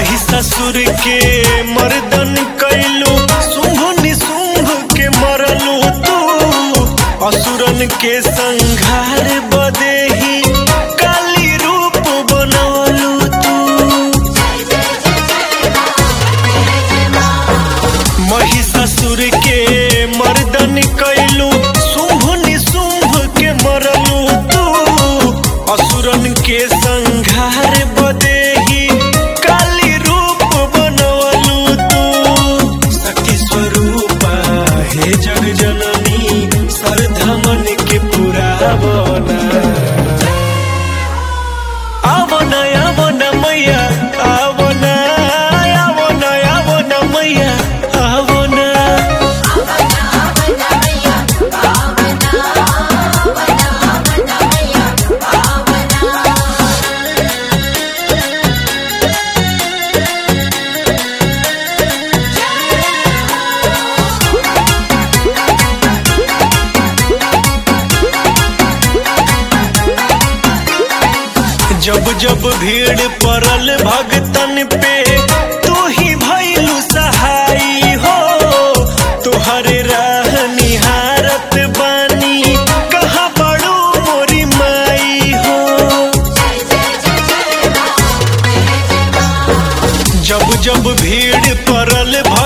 महिषासुर के मर्दन कैलू शुंभ निशुंभ के मरलू तू असुरन के संघार बदेही काली रूप बनवलू तू महिषासुर के मर्दन कैलू शुंभ निशुंभ के मरलू तू असुरन के संघार बदेही काली रूप बनवलू तू शक्ति स्वरूपा हे जग जननी सरधमन के पुरावना आवना आवना मैया आवना आवना आवना मैया आवना जब जब भीड़ पड़ल भगतन पे तू ही भैलू सहाई हो तुहरे राह निहारत बानी कहाँ बड़ू मोरी माई हो जब जब भीड़ पड़ल